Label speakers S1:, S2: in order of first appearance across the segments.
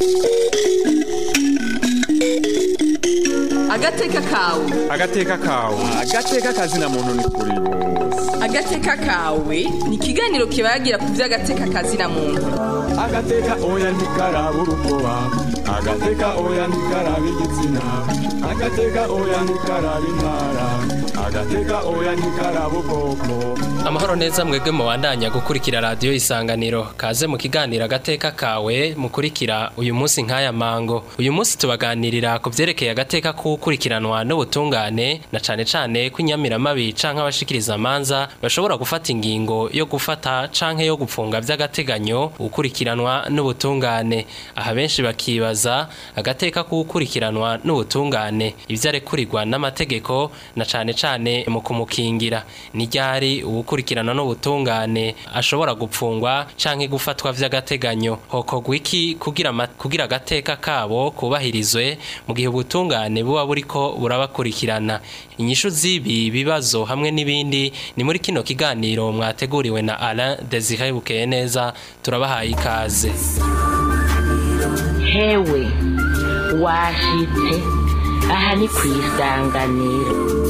S1: agateka kawe
S2: agateka kawe agateka kazina muntu ni kuri bose
S1: agateka kawe ni ikiganiro kibagira ku by'agateka kazina muntu
S2: agateka oya ntikaraba urukoba agateka oya ntikaraba igitsina agateka oya ntikaraba intara agateka oya ntikaraba ubwoko
S3: amahoro neza mwebwe mubandanya gukurikira radiyo isanganiro kaze mu kiganiro agateka kawe mukurikira uyu munsi nk'aya mango uyu munsi tubaganirira ku byerekeye agateka k'ukurikiranwa n'ubutungane na cane cane ko inyamiramabi canke abashikiriza amanza bashobora gufata ingingo yo gufata canke yo gupfunga vy'agateganyo gukurikiranwa n'ubutungane aha benshi bakibaza agateka k'ukurikiranwa n'ubutungane ivyo arekurirwa n'amategeko na cane cane mu kumukingira ni ryari uwukurikiranwa n'ubutungane ashobora gupfungwa canke gufatwa vy'agateganyo hokorwa iki kugira ama- kugira agateka kabo kubahirizwe mu gihe ubutungane buba buriko burabakurikirana inyishu z'ibi bibazo hamwe n'ibindi ni muri kino kiganiro mwateguriwe na Alain Desire Bukeye neza turabahaye ikaze
S4: hewe washitse aha ni ku isanganiro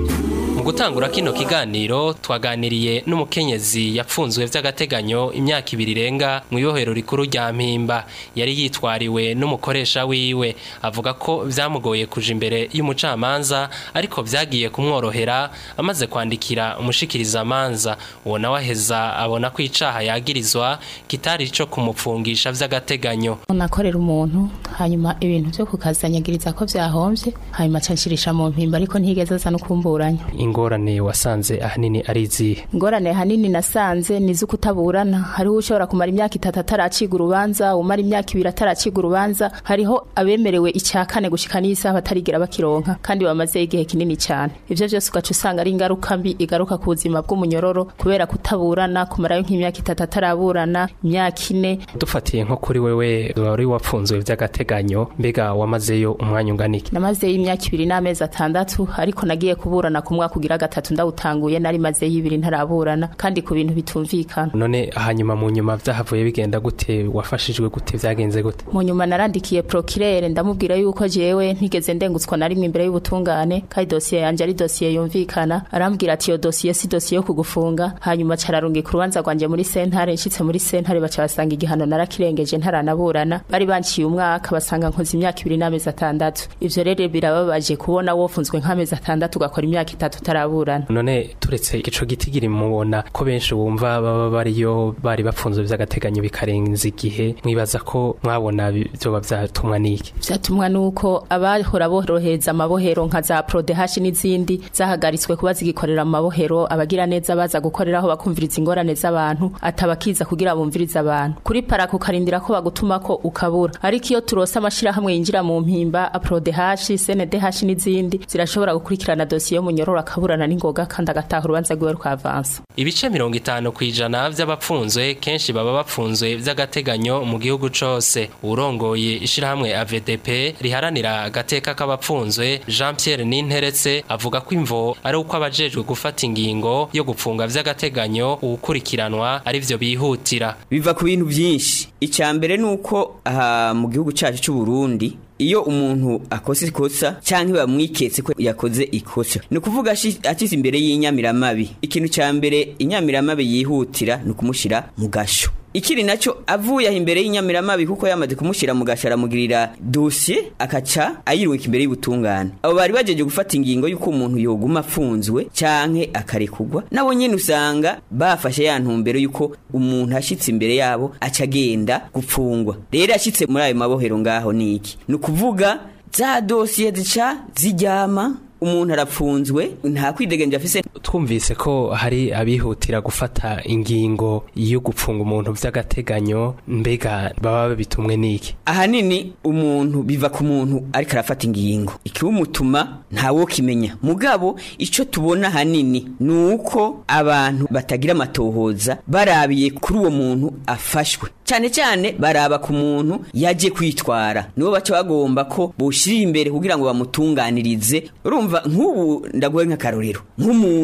S3: mu gutangura kino kiganiro twaganiriye n'umukenyezi yapfunzwe vy'agateganyo imyaka ibiri irenga mu ibohero rikuru rya mpimba yari yitwariwe n'umukoresha wiwe avuga ko vyamugoye kuja imbere y'umucamanza ariko vyagiye kumworohera amaze kwandikira umushikirizamanza uwo nawe aheza abona ko icaha yagirizwa kitari ico kumupfungisha vy'agateganyo
S5: nakorera umuntu hanyuma ibintu byo kukazanyagiriza ko vyahomvye hanyuma canshirisha mu mpimba ariko ntigeze aza no kumburanya
S3: ingorane wasanze ahanini ari izihe
S5: ingorane hanini nasanze ni zo kutaburana hariho ushobora kumara imyaka itatu ataraciga urubanza umara imyaka ibiri ataraciga urubanza hariho abemerewe icya kane gushika n'isaha batarigera bakironka kandi bamaze igihe kinini cyane ivyo vyose ugaca usanga ari ingaruka mbi igaruka ku buzima bw'umunyororo kubera kutaburana kumarayo nk'imyaka itatu ataraburana imyaka ine
S3: dufatiye nko kuri wewe wari wapfunzwe vy'agateganyo mbega wamazeyo umwanya ungana iki
S5: namazeyo imyaka ibiri n'amezi atandatu ariko nagiye kuburana ku mwaka ugira gatatu ndawutanguye nari mazeyo ibiri ntaraburana kandi ku bintu bitumvikana
S3: none hanyuma mu nyuma vyahavuye bigenda gute wafashijwe gute vyagenze gute
S5: mu nyuma narandikiye prokirere ndamubwira yuko jewe ntigeze ndengutswa na rimwe imbere y'ubutungane kandi dosiye yanje ari dosiye yumvikana arambwira ati iyo dosiye si dosiye yo kugufunga hanyuma cararungika urubanza rwanje muri sentare nshitse muri sentare baca basanga igihano narakirengeje ntaranaburana bari banciye umwaka basanga nkoze imyaka ibiri n'amezi atandatu ivyo rero birababaje kubona wofunzwe nk'amezi atandatu ugakora imyaka itatu utaraburana
S3: none turetse ico gitigiri mubona ko benshi bumva baba bariyo bari bapfunzwe vy'agateganyo bikarenza igihe mwibaza ko mwabona bi- vyoba vyatumwa n'iki
S5: vyatumwa nuko abahora borohereza amabohero nka za prodehashi n'izindi zahagaritswe kuba zigikorera mu mabohero abagira neza baza gukoreraho bakumviriza ingorane z'abantu atabakiza kugira bumvirize abantu kuri parako ukarindira ko bagutuma ko ukabura ariko iyo turose amashirahamwe yinjira mu mpimba aprodehashi cndh n'izindi zirashobora gukurikirana dosiye y'umunyororo akaburana n'ingoga kandi agataha urubanza rwiwe rukavansa
S3: ibice mirongo itanu ku ijana vy'abapfunzwe kenshi baba bapfunzwe vy'agateganyo mu gihugu cose uwurongoye ishirahamwe AVDP riharanira agateka k'abapfunzwe Jean Pierre Ninteretse avuga ko imvo ari uko abajejwe gufata ingingo yo gupfunga vy'agateganyo uwukurikiranwa ari vyo bihutira
S6: biva ku bintu byinshi icya mbere ni uko aha mu gihugu cyacu cy'u Burundi iyo umuntu akoze ikosa cyangwa bamwiketse ko yakoze ikosa ni ukuvuga ashi- akize imbere y'inyamiramabi ikintu cya mbere inyamiramabi yihutira ni ukumushyira mu gasho ikiri nacyo avuye aho imbere y'inyamiramabi kuko yamaze kumushyira mu gasho aramugirira dosiye akaca ayirungika imbere y'ubutungane abo bari bajeje gufata ingingo y'uko umuntu yoguma afunzwe canke akarekugwa nabo nyene usanga bafashe ya ntumbero y'uko umuntu ashitse imbere yabo aca agenda gupfungwa rero ashitse muri ayo mabohero ngaho ni iki ni ukuvuga za dosiye zica zijyama umuntu arapfunzwe nta kwidegenja afise
S3: twumvise ko hari abihutira gufata ingingo yo gupfunga umuntu vy'agateganyo mbega baba babitumwe n'iki
S6: ahanini umuntu biva ku muntu ariko arafata ingingo ikiwumutuma ntawokimenya mugabo ico tubona ahanini ni uko abantu batagira amatohoza barabiye kuri uwo muntu afashwe cyane cyane baraba ku muntu yaje kwitwara nibo baca bagomba ko boshirira imbere kugira ngo bamutunganirize urumva nk'ubu ndaguhe nk'akarorero nk'umuntu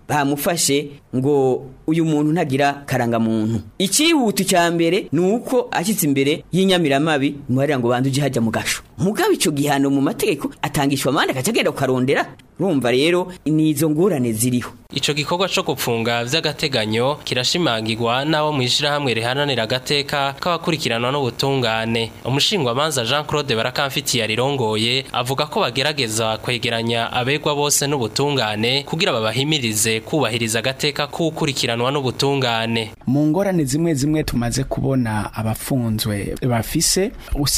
S6: bamufashe ngo uyu muntu ntagira karangamuntu icihuta cya mbere ni uko ashyitse imbere y'inyamiramabi muharira ngo banze uje hajya mu gasho mugabo icyo gihano mu mategeko atangishwa amande akaca agenda kukarondera urumva rero ni izo ngorane ziriho
S3: Ico gikorwa co gupfunga vy'agateganyo kirashimangirwa n'abo mw'ishirahamwe rihananira agateka k'abakurikiranwa n'ubutungane umushingwamanza Jean Claude Barakamfitiye arirongoye avuga ko bagerageza kwegeranya abegwa bose n'ubutungane kugira babahimirize kubahiriza agateka k'ukurikiranwa n'ubutungane
S7: mu ngorane zimwe zimwe tumaze kubona abafunzwe bafise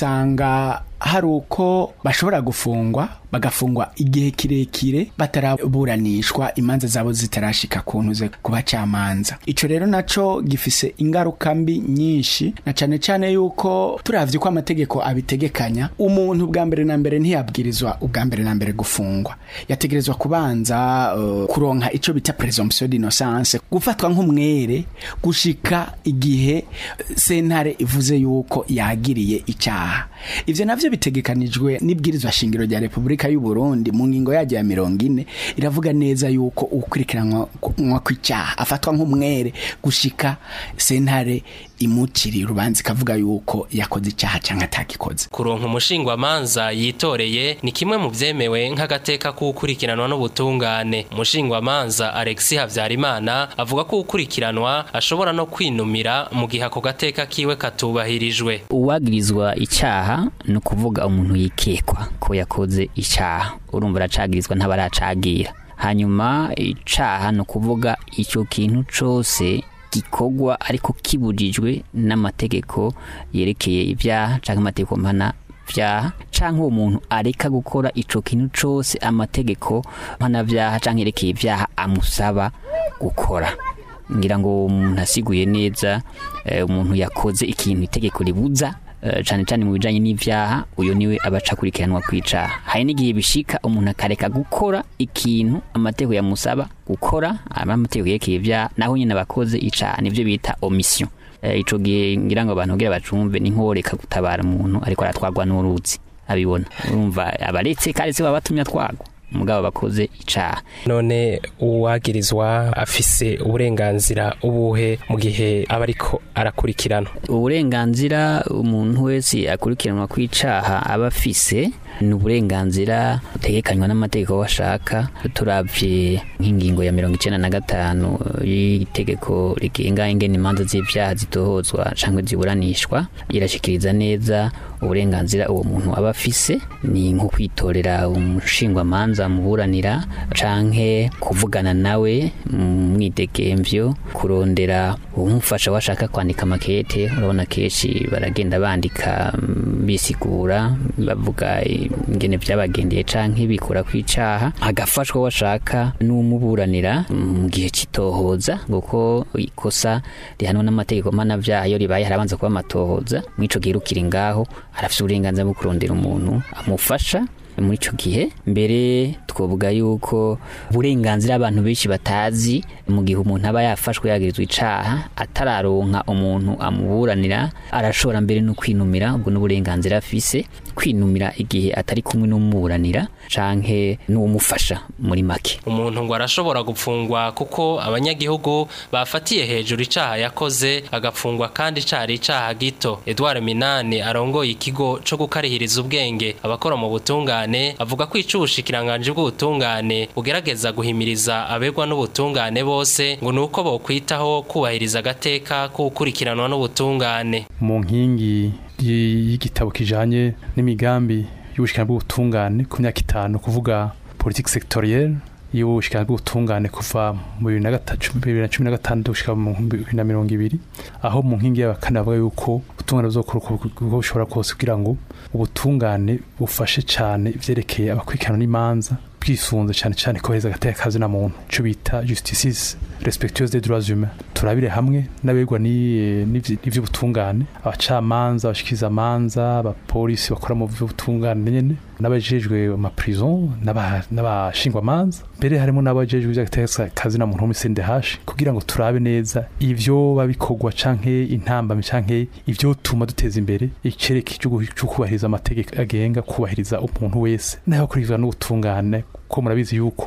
S7: usanga hari uko bashobora gufungwa bagafungwa igihe kirekire bataraburanishwa imanza zabo zitarashika ku ntuze ku bacamanza ico rero naco gifise ingaruka mbi nyinshi na cane cane yuko turavye ko amategeko abitegekanya umuntu bwa mbere na mbere ntiyabwirizwa ubwa mbere na mbere gufungwa yategerezwa kubanza uh, kuronka ico bita presumption d'innocence gufatwa nk'umwere gushika igihe eh, sentare ivuze yuko yagiriye icaha ivyo navyo bitegekanijwe n'ibwirizwa shingiro rya Republika y'u Burundi mu ngingo yaje ya mirongo ine iravuga neza yuko ukurikiranwa kw'icyaha afatwa nk'umwere gushika sentare imuciri urubanza ikavuga yuko yakoze icyaha cyangwa atakikoze
S3: kuronka umushingwamanza yitoreye ni kimwe mu vyemewe nk'agateka k'ukurikiranwa n'ubutungane umushingwamanza Alexis Havyarimana avuga ko ukurikiranwa ashobora no kwinumira mu gihe ako gateka kiwe katubahirijwe
S8: uwagirizwa icyaha ni ukuvuga umuntu yikekwa ko yakoze icyaha urumva aracagirizwa ntabaracagira hanyuma icaha ni ukuvuga icyo kintu cose gikorwa ariko kibujijwe n'amategeko yerekeye ibyaha cyangwa amategeko mpana vyaha canke uwo muntu areka gukora ico kintu cose amategeko mpanavyaha canke yerekeye ivyaha amusaba gukora ngira ngo umuntu asiguye neza eh, umuntu yakoze ikintu itegeko ribuza eh, cane cane mu bijanye n'ivyaha uyo niwe abaca akurikiranwa kwicaha hari n'igihe bishika umuntu akareka gukora ikintu amategeko yamusaba gukora amategeko yerekeye ivyaha naho nyine abakoze icaha nivyo bita omission Eh, ico gihe ngira ngo abantu kugira bacumve ni nkoreka gutabara umuntu ariko aratwagwa n'uruzi abibona urumva abaretse kandi se baba batumye atwagwa mugabo bakoze icaha
S3: none uwagirizwa afise uburenganzira ubuhe mu gihe aba ariko arakurikirana
S8: uburenganzira umuntu wese akurikiranwa kw'icaha aba afise ni uburenganzira butegekanywa n'amategeko washaka turavye nk'ingingo ya mirongo icenda na gatanu y'itegeko rigenga ingene imanza z'ivyaha zitohozwa canke ziburanishwa irashikiriza neza uburenganzira uwo muntu aba afise ni nko kwitorera umushingwamanza muburanira canke kuvugana nawe mu mwidegemvyo kurondera umufasha washaka kwandika makete urabona kenshi baragenda bandika mm, bisigura bavuga ingene vyabagendeye canke bikura kwicaha agafashwa washaka n'umuburanira mu gihe citohoza kuko ikosa rihanwa n'amategeko mpanavyaha iyo ribaye harabanza kuba amatohoza mw'ico gihe rukiri ngaho arafise uburenganzira bwo kurondera umuntu amufasha muri ico gihe mbere twovuga yuko uburenganzira abantu benshi batazi mu gihe umuntu aba yafashwe yagirizwa icaha atararonka umuntu amuburanira arashobora mbere no kwinumira ubwo n'uburenganzira afise kwinumira igihe atari kumwe n'umuburanira canke n'uwumufasha muri make
S3: umuntu ngo arashobora gupfungwa kuko abanyagihugu bafatiye hejuru icaha yakoze agapfungwa kandi cari icaha gito Edouard Minani arongoye ikigo co gukarihiriza ubwenge abakora mu butungane avuga ko ico ubushikiranganje bw'ubutungane bugerageza guhimiriza abegwa n'ubutungane bose ngo nuko bokwitaho kubahiriza agateka k'ukurikiranwa n'ubutungane
S9: mu nkingi y- y'igitabo kijanye n'imigambi y'ubushikiranganje bw'ubutungane ku myaka itanu kuvuga politique sectorielle y'ubushikiranganje bw'ubutungane kuva mu bibiri na gatatu- bibiri na cumi na gatandatu gushika mu bibiri na mirongo ibiri aho mu nkingi y'abakane bavuga yuko ubutungane buzokora uko uko bushobora kose kugira ngo ubutungane bufashe cane ivyerekeye abakurikirana n'imanza bwisunze cane cane koheza agateka kazi na muntu ico bita justice respectueuse des droits humains turabire hamwe n'abegwa ni- n'ivy- n'ivy'ubutungane abacamanza abashikiriza amanza abapolisi bakora mu vy'ubutungane nyene n'abajejwe ma prison n'aba- n'abashingwamanza mbere harimo n'abajejwe ivy'agateka kazi na muntu muri CNDH kugira ngo turabe neza ivyo babikorwa canke intambamyi canke ivyo tuma duteza imbere icereke cyo kubahiriza amategeko agenga kubahiriza umuntu wese n'abakurikizwa n'ubutungane ko murabizi yuko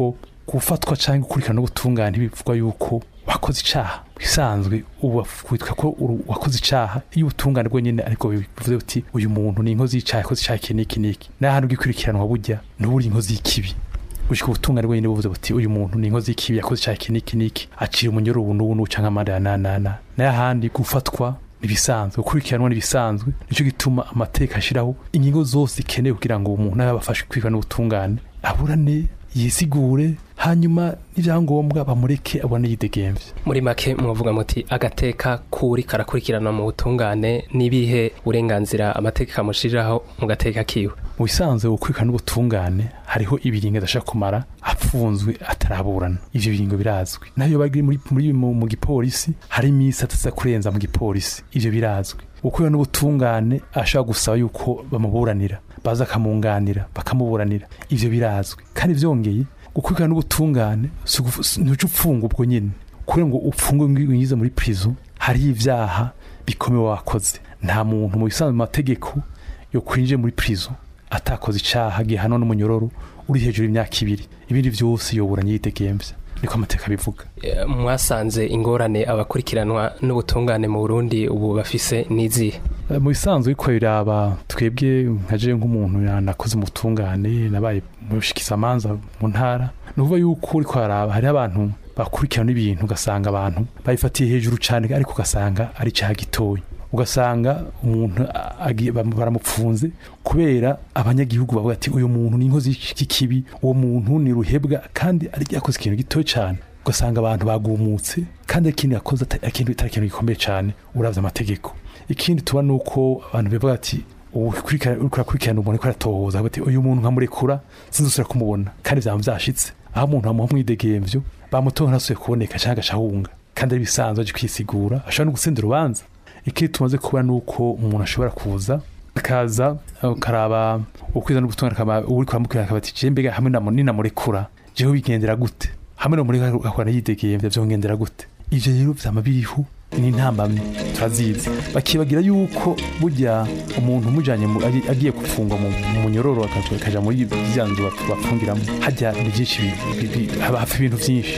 S9: gufatwa cyangwa gukurikirana n'ubutungane bivugwa yuko wakoze icaha bisanzwe ubu witwa ko uru- wakoze icaha iyo ubutungane bwo nyene ariko bivuze uti uyu muntu ni inkozi y'icaha yakoze icaha iki n'iki n'iki n'ahantu bwikurikiranwa burya ntuburi inkozi y'ikibi gushika ubutungane bwo nyene buvuze buti uyu muntu ni inkozi y'ikibi yakoze icaha iki n'iki n'iki acira umunyoro ubu n'ubu n'ubu canke amande ya nanana n'ahandi gufatwa nibisanzwe gukurikiranwa nibisanzwe nico gituma amateka ashiraho ingingo zose ikenewe kugira ngo umuntu abe abafashe kwirwa n'ubutungane aburane yisigure hanyuma n'ivyangombwa bamureke abone yidegemvye
S3: muri make mwavuga muti agateka kuri karakurikiranwa mu butungane n'ibihe burenganzira amateka kamushiriraho mu gateka kiwe
S9: mu bisanzwe gukurikirana n'ubutungane hariho ibiringo adashaka kumara apfunzwe ataraburana ivyo biringo birazwi nayo bari muri, muri mu, mu gipolisi hari imisi ataza kurenza mu gipolisi ivyo birazwi gukurikirana n'ubutungane ashobora gusaba yuko bamuburanira baza akamunganira bakamuburanira ivyo birazwi kandi vyongeye gukurikirana n'ubutungane si ugufu- si- ntuca upfunga ubwo nyene kugira ngo upfungwe ngize muri prison hariho ivyaha bikomeye wakoze nta muntu mu bisanzwe mu mategeko yo kwinjiye muri prison atakoze icaha gihanwa n'umunyororo uri hejuru y'imyaka ibiri ibindi vyose yoburanye yidegemvya niko amateka bivuga
S3: Eh, mwasanze ingorane abakurikiranwa n'ubutungane mu Burundi ubu bafise n'izihe
S9: Eh, mu bisanzwe ariko biraba twebwe nkaje nk'umuntu nakoze mu butungane nabaye mushikizamanza mu ntara ni ukuvuga yuko uriko haraba hariho abantu bakurikirana ibintu ugasanga abantu babifatiye hejuru cyane ariko ugasanga ari icyaha gitoya ugasanga umuntu a- agiye- bam- baramupfunze kubera abanyagihugu bavuga ati uyu muntu ni inkozi y'ikibi uwo muntu ni ruhebwa kandi ari yakoze ikintu gitoya cyane ugasanga abantu bagumutse kandi ari ikintu yakoze atari ikintu atari ikintu gikomeye cyane uravye amategeko ikindi tuba ni uko abantu bivuga ati ukurikirana uriko urakurikirana umuntu ariko aratohoza avuga ati uyu muntu nkamurekura sinzosubira kumubona kandi vyaba vyashitse aho umuntu bamuha umwidegemvyo bamutora ntasubiye kuboneka canke agacahunga kandi ari bisanzwe aje kwisigura ashobora no gutsinda urubanza ikindi tumaze kubona ni uko umuntu ashobora kuza akaza ukaraba ukwiza n'ubutumwa akaba uri kuramubwira akaba ati jewe mbega hamwe namu- ninamurekura jewe bigendera gute hamwe namureka akora yidegemvya vyongendera gute ivyo rero vyama biriho ni intambamyi turazizi bakibagira yuko burya umuntu umujanye mu- agi- agiye gufungwa mu mu munyororo akaja akaja muri zya nzu bap- bapfungiramo hajya ni byinshi bi- bi- bi- haba hapfa ibintu vyinshi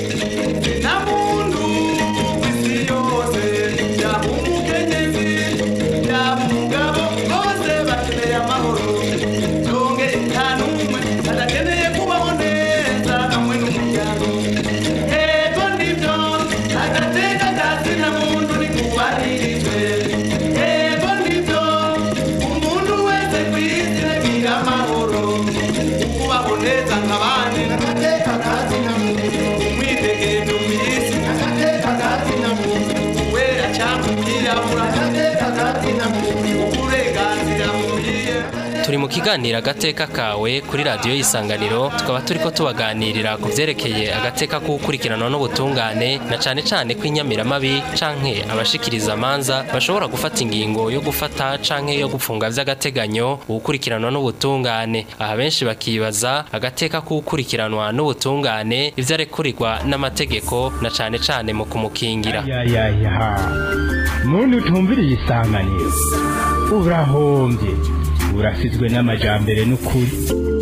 S3: turi mu kiganiro agateka kawe kuri radiyo y'isanganiro tukaba turi ko tubaganirira ku byerekeye agateka k'ukurikiranwa n'ubutungane na cyane cyane ko inyamiramabi canke abashikiriza amanza bashobora gufata ingingo yo gufata canke yo gufunga vy'agateganyo ukurikiranwa n'ubutungane aha benshi bakibaza agateka k'ukurikiranwa n'ubutungane ivyo arekurirwa n'amategeko na cyane cyane mu kumukingira
S10: yayayaha muntu utumviriye isanganiro urahombye urasizwe n'amajambere n'ukuri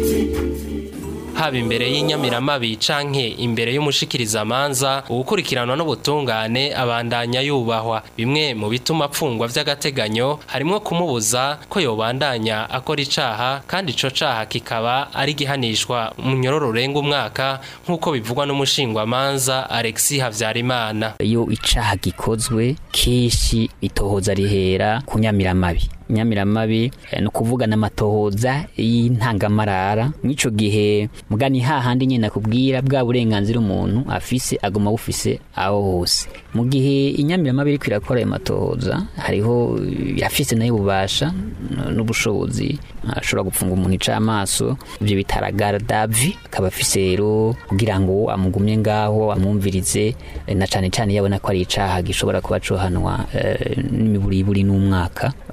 S3: haba imbere y'inyamiramabi canke imbere y'umushikirizamanza uwukurikiranwa n'ubutungane abandanya yubahwa bimwe mu bituma apfungwa vy'agateganyo harimwo kumubuza ko yobandanya akora icaha kandi ico caha kikaba ari gihanishwa mu nyororo urenga umwaka nk'uko bivugwa n'umushingwamanza Alexis Havyarimana
S8: iyo icaha gikozwe kenshi itohoza rihera ku nyamiramabi nyamiramabi eh, ni ukuvuga n'amatohoza y'intangamarara mw'ico gihe mugani hahandi nyine nakubwira bwa burenganzira umuntu afise aguma bufise aho hose mu gihe inyamiramabi iriko irakora ayo matohoza hariho eh, yafise nayo ububasha n- n'ubushobozi ashobora gufunga umuntu icamaso ivyo bitara gardavi akaba afise rero kugira ngo amugumye ngaho amwumvirize eh, na cane cane yabona ko ari icaha gishobora kuba cohanwa eh, n'imiburiburi n'umwaka eh,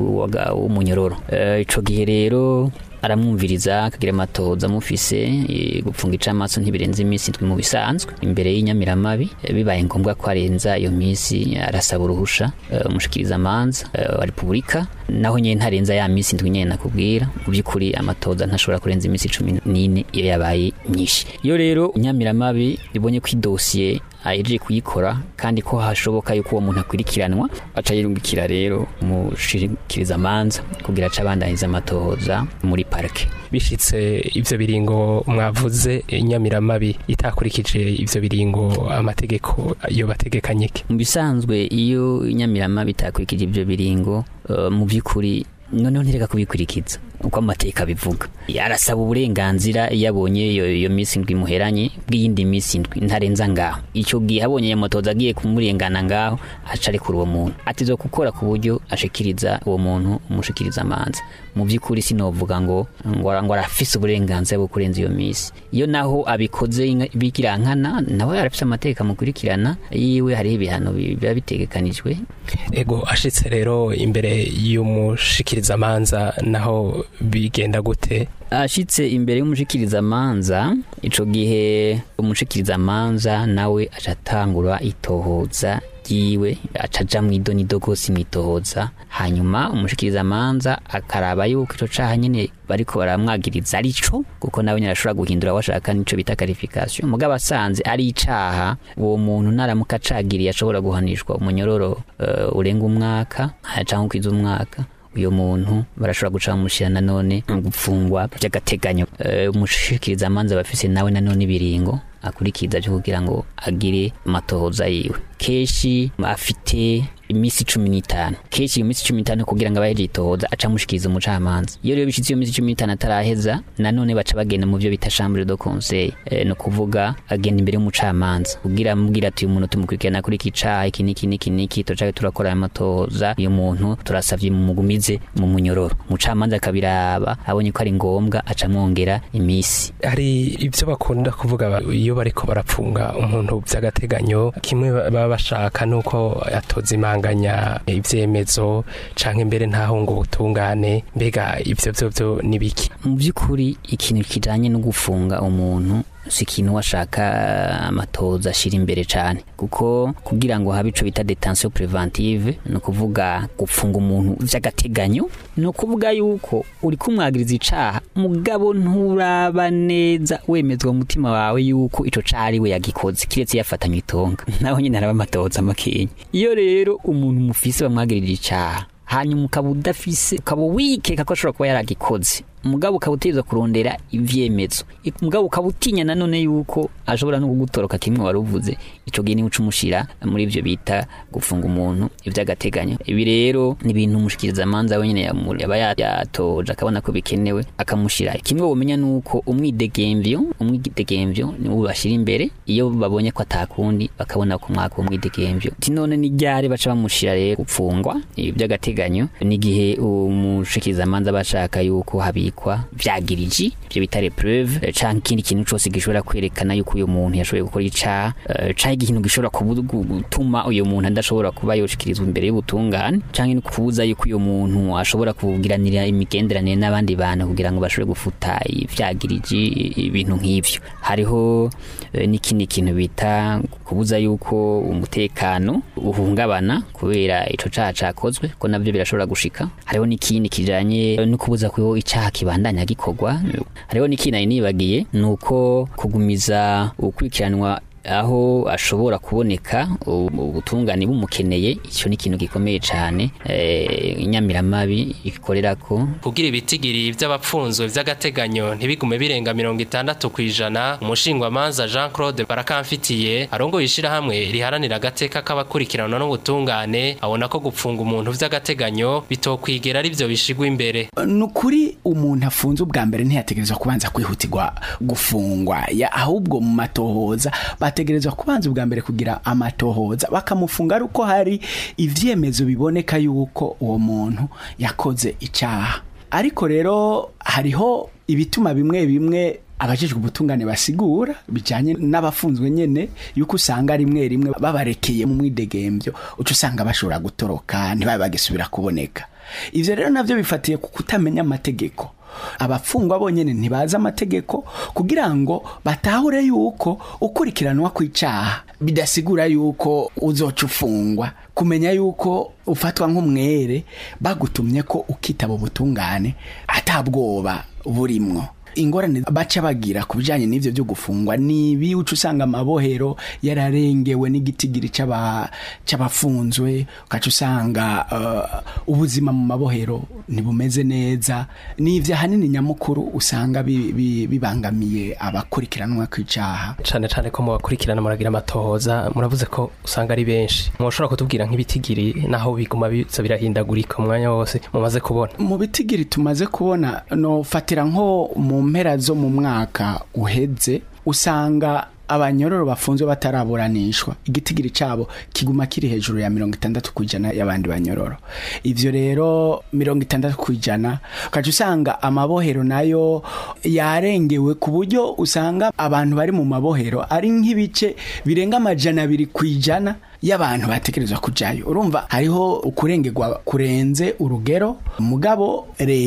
S8: waga- w'umunyororo Eh, ico gihe rero aramwumviriza akagira amatoza amufise eh, gupfunga icamaso ntibirenze iminsi indwi mu bisanzwe imbere y'inyamiramabi eh, bibaye ngombwa ko arenza iyo minsi arasaba uruhusha eh, umushikiriza amanza wa repubulika naho nyene ntarenza ya minsi indwi nyene nakubwira mu by'ukuri amatoza ntashobora kurenza iminsi cumi n'ine iyo yabaye myinshi iyo rero inyamiramabi ibonye ko idosiye ahejeje kuyikora kandi ko hashoboka yuko uwo muntu akwirikiranwa aca yirungikira rero umushikiriza amanza kugira aca abandaniza amatohoza muri parike
S3: bishitse ivyo biringo mwavuze inyamiramabi itakurikije ivyo biringo amategeko yo bategekanye iki
S8: mu bisanzwe iyo inyamirama bitakurikije ibyo biringo eh, mu by'ukuri noneho ntireka kubikurikiza uko amateka bivuga arasaba uburenganzira iyo abonye iyo iyo minsi indwi muheranye bw'iyindi minsi indwi ntarenza ngaho icyo gihe abonye ya motoza agiye kumurengana ngaho aca arekura uwo muntu atizo gukora ku buryo ashikiriza uwo muntu umushikiriza amanza mu by'ukuri sinovuga ngo ngo ara- ngo arafise uburenganzira bwo kurenza iyo minsi iyo naho abikoze inka- bikirankana nawe arafise amateka mukurikirana yiwe hariho ibihano bi- biba bitegekanijwe
S3: ego ashitse rero imbere y'umushikiriza amanza naho bigenda gute
S8: ashitse imbere y'umushikirizamanza ico gihe umushikirizamanza nawe aca atangura itohoza ryiwe aca aja mw'idonido gose mwitohoza hanyuma umushikirizamanza akaraba yuko ico caha nyene bariko baramwagiriza arico kuko nawe nyene arashobora guhindura washaka nico bita karifikasiyo mugabo asanze ari icaha uwo muntu naramuka acagiriye ashobora guhanishwa umunyororo eh, urenga umwaka canke ukwiza umwaka uyo muntu barashobora guca bamushyira nanone mu gupfungwa by'agateganyo Eh, umushikiriza amanza bafise nawe nanone ibiringo akurikiza byo kugira ngo agire amatohoza yiwe kenshi afite iminsi cumi n'itanu kenshi iyo minsi cumi n'itanu kugira ngo abaheje itohoza aca amushikiriza umucamanza iyo rero bishitse iyo minsi cumi n'itanu ataraheza nanone baca bagenda mu byo bita chambre de conseil eh, ni ukuvuga agenda imbere y'umucamanza kugira amubwira ati uyu muntu tumukurikirana kuri iki caha iki niki niki niki tucaye turakora aya matohoza uyu muntu turasavye mumugumize mu munyororo umucamanza akabiraba abonye ko ari ngombwa aca amwongera imisi
S3: hari ibyo bakunda kuvuga ba- iyo bariko barapfunga umuntu by'agateganyo kimwe ba- baba bashaka nuko atoza imanganya ivyemezo canke imbere ntaho ngo ubutungane mbega ivyo vyo vyo ni biki
S8: mu by'ukuri ikintu kijanye no gufunga umuntu si ikintu washaka amatoza ashira imbere cyane kuko kugira ngo habe ico bita detention preventive ni ukuvuga gupfunga umuntu vy'agateganyo ni ukuvuga yuko uri kumwagiriza icaha mugabo nturaba neza wemezwa mu mutima wawe yuko ico caha ari we yagikoze kiretse yafatanywe itonga naho nyine haraba amatoza makenya iyo rero umuntu mufise bamwagirije icaha hanyuma ukaba udafise ukaba wikeka ko ashobora kuba yaragikoze umugabo ukaba utegerezwa kurondera ivyemezo umugabo ukaba utinya nanone yuko ashobora no kugutoroka kimwe wari uvuze ico gihe niwe uca umushira muri ivyo bita gufunga umuntu ivy'agateganyo ibi rero ni ibintu umushikiriza amanza wenyene yamu- yaba ya- yatoje akabona ko bikenewe akamushira kimwe womenya nuko umwidegemvyo umwidegemvyo niwo bashira imbere iyo babonye ko atakundi bakabona ko mwaka uwo mwidegemvyo ti none ni ryari baca bamushira rero gupfungwa ibi by'agateganyo n'igihe umushikiriza amanza bashaka yuko habikwa vyagiriji ivyo bita repreuve eh, canke ikindi kintu cose gishobora kwerekana yuko uyu muntu yashoboye gukora icaha eh, canke ikintu gishobora kubu- gu- gutuma uyu muntu adashobora kuba yoshikirizwa imbere y'ubutungane canke no kubuza yuko uyu muntu ashobora kugiranira imigenderanire n'abandi bantu kugira ngo bashobore gufuta ivyagiriji ibintu nk'ivyo hariho eh, n'ikindi kintu bita kubuza yuko umutekano uhungabana kubera ico caha cakozwe ko navyo birashobora gushika hariho n'ikindi kijanye no kubuza ko icaha kibandanya gikorwa hariho n'ikindi nari nibagiye nuko kugumiza ukurikiranwa aho ashobora kuboneka u- ubutungane bumukeneye icyo ni ikintu gikomeye cyane eh, inyamiramabi ikorera ko
S3: kugira ibitigiri vy'abapfunzwe vy'agateganyo ntibigume birenga mirongo itandatu kw'ijana umushingwamanza jean claude barakamfitiye arongoye ishirahamwe riharanira agateka k'abakurikiranwa n'ubutungane abona ko gupfunga umuntu vy'agateganyo bitokwigera ari vyo bishigwa imbere
S7: ni ukuri umuntu afunze ubwa mbere ntiyategerezwa kubanza kwihutirwa gufungwa ya- ahubwo mu matohoza bategerezwa kubanza ubwa mbere kugira amatohoza bakamufunga ari uko hari ivyemezo biboneka yuko uwo muntu yakoze icyaha ariko rero hariho ibituma bimwe bimwe abajejwe ubutungane basigura bijanye n'abafunzwe nyene yuko usanga rimwe rimwe babarekeye mu mwidegemvyo uca usanga bashobora gutoroka ntibabe bagisubira kuboneka ivyo rero navyo bifatiye ku kutamenya amategeko abafungwa bonyene ntibazi amategeko kugira ngo batahure yuko ukurikiranwa kw'icaha bidasigura yuko uzoca ufungwa kumenya yuko ufatwa nk'umwere bagutumye ko ukitaba ubutungane atabwoba burimwo ingorane baca bagira ku bijanye n'ivyo byo gufungwa nibi uca usanga amabohero yararengewe n'igitigiri c'aba- c'abafunzwe ugaca usanga uh, ubuzima mu mabohero ntibumeze neza n'ivyo ahanini nyamukuru usanga bi- bi- bibangamiye abakurikiranwa kw'icaha
S3: cane cane ko mubakurikirana muragira amatohoza muravuze ko usanga ari benshi mwoshobora kutubwira nk'ibitigiri naho biguma biza birahindagurika umwanya wose mumaze kubona
S7: mu bitigiri tumaze kubona nofatira nko mu mpera zo mu mwaka uheze usanga abanyororo bafunzwe bataraburanishwa igitigiri cabo kiguma kiri hejuru ya mirongo itandatu ku ijana y'abandi banyororo ivyo rero mirongo itandatu ku ijana ukaca usanga amabohero nayo yarengewe ku buryo usanga abantu bari mu mabohero ari nk'ibice birenga amajana abiri ku ijana y'abantu bategerezwa kujayo urumva hariho ukurengerwa kurenze urugero mugabo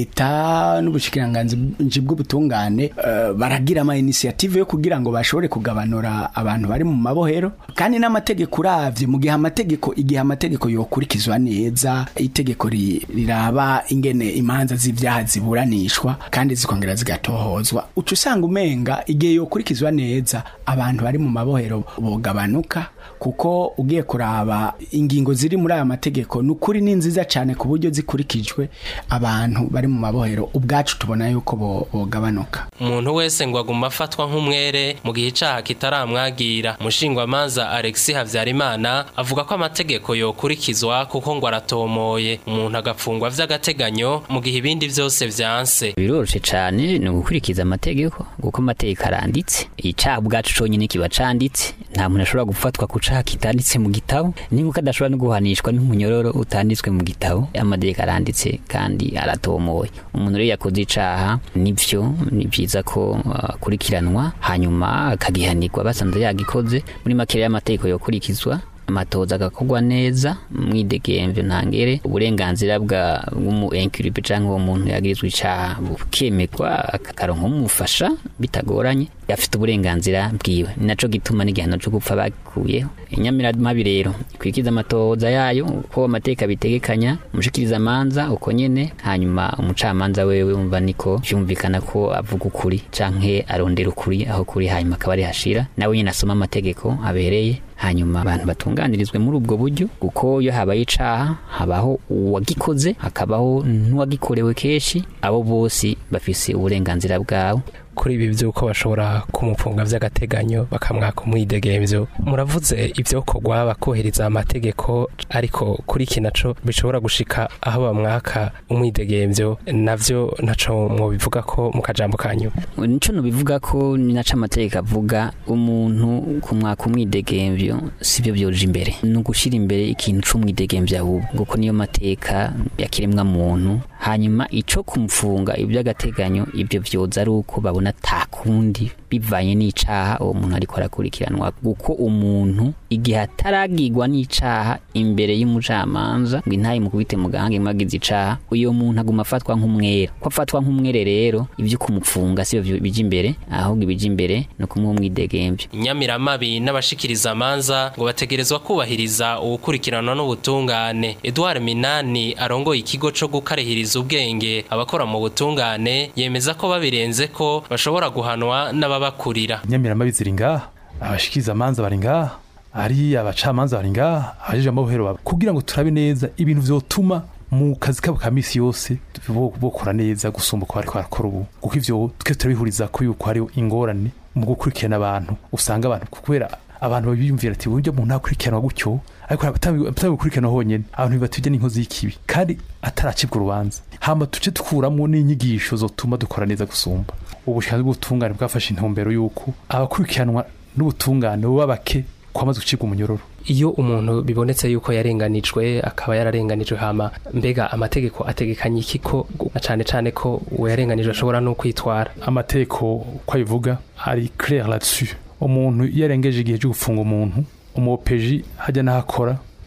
S7: leta n'ubushikiranganji bw'ubutungane eh, baragira ama initiative yo kugira ngo bashobore kugabanura abantu bari mu mabohero kandi n'amategeko uravye mu gihe amategeko igihe amategeko yokurikizwa neza itegeko ri- riraba ingene imanza z'ivyaha ziburanishwa kandi zikongera zigatohozwa uca usanga umenga igihe yokurikizwa neza abantu bari mu mabohero bogabanuka kuko ugiye kuraba ingingo ziri muri aya mategeko ni ukuri ni nziza cyane ku buryo zikurikijwe abantu bari mu mabohero ubwacu tubona yuko bo- bogabanuka
S3: umuntu wese ngo aguma afatwa nk'umwere mu gihe icaha kitaramwagira umushingwamanza alexi habyarimana avuga ko amategeko yokurikizwa kuko ngo aratomoye umuntu agafungwa vy'agateganyo mu gihe ibindi vyose vyanse
S8: biroroshe cyane ni ugukurikiza amategeko kuko amategeko aranditse icaha ubwacu conyine kiba canditse nta muntu ashobora gufatwa ku caha kitanditse mu gitabo ninkuko adashobora no guhanishwa n'umunyororo utanditswe mu gitabo amategeko aranditse kandi aratomoye umuntu rero yakoze icaha nivyo ni vyiza ko uh, akurikiranwa hanyuma akagihanirwa basanze yagikoze muri make rero amategeko yokurikizwa amatoza agakorwa neza mwidegemvyo ntangere uburenganzira bwa bw'umu enkiripe canke uwo muntu yagirizwa icaha bukemekwa akakaronka umufasha bitagoranye afite uburenganzira bwiwe ni naco gituma n'igihano co gupfa bakuyeho inyamiramabi rero ikwikiza amatoza yayo uko amateka abitegekanya umushikiriza amanza uko nyene hanyuma umucamanza wewe umva niko vyumvikana ko avuga ukuri canke arondera ukuri aho kuri hanyuma akaba ari hashira nawe nyene asoma amategeko abereye hanyuma abantu batunganirizwe muri ubwo buryo kuko iyo habaye icaha habaho uwagikoze hakabaho n'uwagikorewe kenshi abo bose bafise uburenganzira bwabo
S3: kuri ibi by'uko bashobora kumufunga vy'agateganyo bakamwaka umwidegemvyo muravuze ivyokorwa bakohereza amategeko ariko kuri iki naco bishobora gushika aho bamwaka umwidegemvyo navyo naco mwobivuga ko mu kajambo kanyu
S8: nico nubivuga ko ni naco amategeko avuga umuntu kumwaka umwidegemvyo sivyo vyoja imbere ni ugushira imbere ikintu c'umwidegemvyo ahubwo kuko niyo mateka yakiremwa muntu hanyuma ico kumufunga ivy'agateganyo ivyo vyoza ari uko babona ata kundi bivanye n'icaha uwo muntu ariko arakurikiranwa kuko umuntu igihe ataragirwa n'icaha imbere y'umucamanza ngo intaye mukubite mu gahanga imagize icaha uyo muntu aguma afatwa nk'umwere ko afatwa nk'umwere rero ivyo kumupfunga sivyo bija imbere ahubwo ibija imbere no kumuha umwidegemvyo
S3: inyamiramabi n'abashikiriza amanza ngo bategerezwa kubahiriza uwukurikiranwa n'ubutungane edouard minani arongoye ikigo co gukarihiriza ubwenge abakora mu butungane yemeza ko babirenze ko bashobora guhanwa n'ababakurira
S9: inyamiramabi ziri ngaha abashikiriza amanza bari ngaha ari abacamanza bari ngaha abajeje amabohero baba kugira ngo turabe neza ibintu vyotuma mu kazi kabo ka misi yose bo- bokora neza gusumba uko bariko barakora ubu kuko ivyo twese turabihuriza ko yuko hariho ingorane mu gukurikirana abantu usanga abantu kubera abantu babiyumvira ati buryo umuntu akurikiranwa gutyo ariko atabikurikirana honyene abantu bibatujya n'inkozi y'ikibi kandi ataracibwa urubanza hama tuce dukuramo n'inyigisho zotuma dukora neza gusumba ubushobozi bw'ubutungane bwafashe intumbero y'uko abakurikiranwa n'ubutungane buba bake kwamaze gucibwa umunyororo
S3: iyo umuntu bibonetse yuko yarenganijwe akaba yararenganijwe hama mbega amategeko ategekanye iki ko na cane cane ko uwo yarenganijwe ashobora no kwitwara
S9: amategeko uko abivuga ari clair là-dessus umuntu iyo arengeje igihe cyo gufunga umuntu umupeji hajya n'ahakora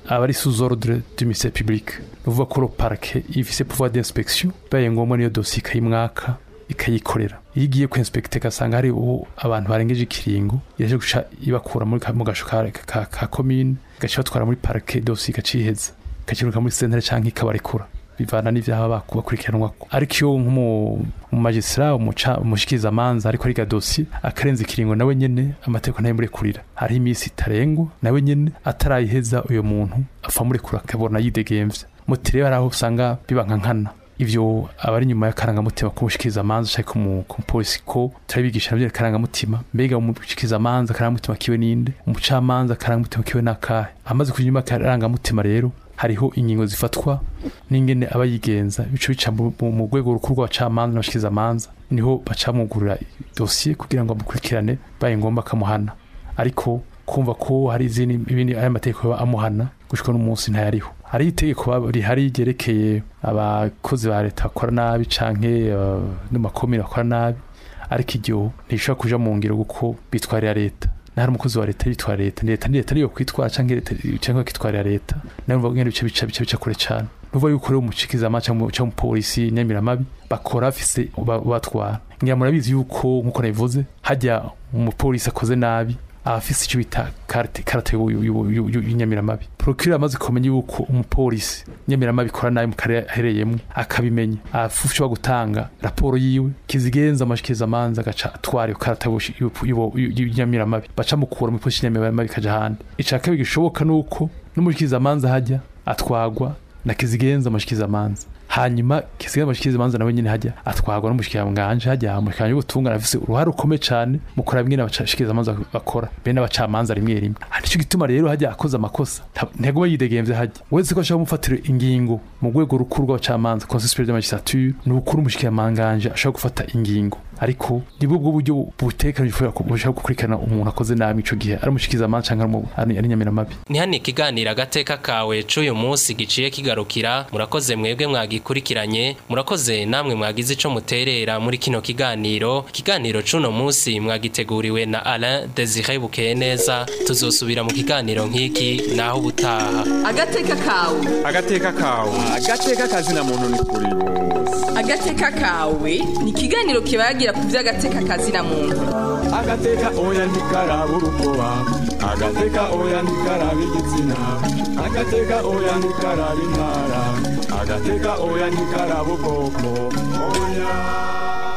S9: aba ari sous ordre du ministère public nuvuga ko le parquet ifise pouvoir d'inspection baye ngombwa niyo dossier ikayimwaka ikayikorera iyo igiye ku inspecte gasanga hari ubu abantu barengeje ikiringo iraje guca ibakura muri ka- mu gasho ka, ka, ka commune gaca batwara muri parquet dossier igaciheza ikakiruka muri centre canke ikabarekura bivana n'ivyaha baku- bakurikiranwako ariko iyo nk'umu mu magistrat umuca umushikiriza amanza ariko ariga dossier akarenza ikiringo nawe nyene amategeko nayo murekurira hariho iminsi itarengwa nawe nyene atarayiheza uyo muntu apfa murekura akabona yidegemvya muti rero hari aho usanga biba nka nkana ivyo abari nyuma y'akarangamutima kumushikiriza amanza canke kumu- kumupolisi ko turabigisha navyo akarangamutima mbega umushikiriza amanza akarangamutima kiwe ninde umucamanza akarangamutima kiwe nakahe amaze kuja inyuma y'akarangamutima rero hariho ingingo zifatwa n'ingene aba yigenza bico bica mu- mu mu rwego rukuru rw'abacamanza n'abashikiriza amanza niho bacamugurira dosiye kugira ngo bamukurikirane baye ngombwa akamuhana ariko kumva ko hari izindi ibindi aya mategeko yoba amuhana gushika n'umunsi ntayariho hari itegeko ba- rihari ryerekeye abakozi ba leta bakora nabi canke uh, n'amakomine bakora nabi ariko iryo ntishobora kuja mu ngiro kuko bitwarira leta nahari umukozi wa leta yitwara leta ni leta ni leta niyo kwitwara canke leta canke bakitwarira leta nayo mvuga ngene bice bica bica bica kure cane nuvuga yuko rero umushikiriza canke canke umupolisi nyamiramabi bakora bafise uba- ubatwara ngira murabizi yuko nkuko nabivuze hajya umupolisi akoze nabi abafise icyo bita karate karate y'inyamiramabi procureur amaze kumenya yuko umupolisi nyamiramabi ikora nabi mu karere ahereyemo akabimenya afusha gutanga raporo yiwe kizigenza amashikiriza amanza agaca atwara iyo karate y'inyamiramabi baca mukura mu polisi y'inyamiramabi ikaja ahandi ica kabiri gishoboka nuko n'umushikiriza amanza hajya atwagwa na kizigenza amashikiriza amanza hanyuma kisigaye amashikiriza amanza nawe nyine hajya atwagwa n'umushikiranganje hajya umushikiranganje w'ubutungane afise uruhare rukomeye cane mu kuraba ingene abashikiriza amanza bakora be n'abacamanza rimwe rimwe nico gituma rero hajya akoze amakosa nta- ntego we yidegemvye hajya wese ko ashaka kumufatira ingingo mu rwego rukuru rw'abacamanza conseil supérieur de magistrature ni ukuri umushikiranganje ashobora gufata ingingo ariko nibwo bwo buryo butekanijwe bushobora gukurikirana umuntu akoze nabi ico gihe ari umushikiriza amanza canke ari umu- ari ari nyamiramabi
S3: ni hano ikiganiro agateka kawe c'uyu munsi giciye kigarukira murakoze mwebwe mwagikurikiranye murakoze namwe mwagize ico muterera muri kino kiganiro ikiganiro c'uno munsi mwagiteguriwe na Alain Desire Bukeye neza tuzosubira mu kiganiro nk'iki naho ubutaha
S1: agateka kawe
S2: agateka kawe agateka kazina muntu ni kuri bose
S1: agateka kawe ni ikiganiro kibagira ku by'agateka kazina muntu
S2: agateka oya ntikaraba urukoba agateka oya ntikaraba igitsina agateka oya ntikaraba intara agateka oya ntikaraba ubwoko oya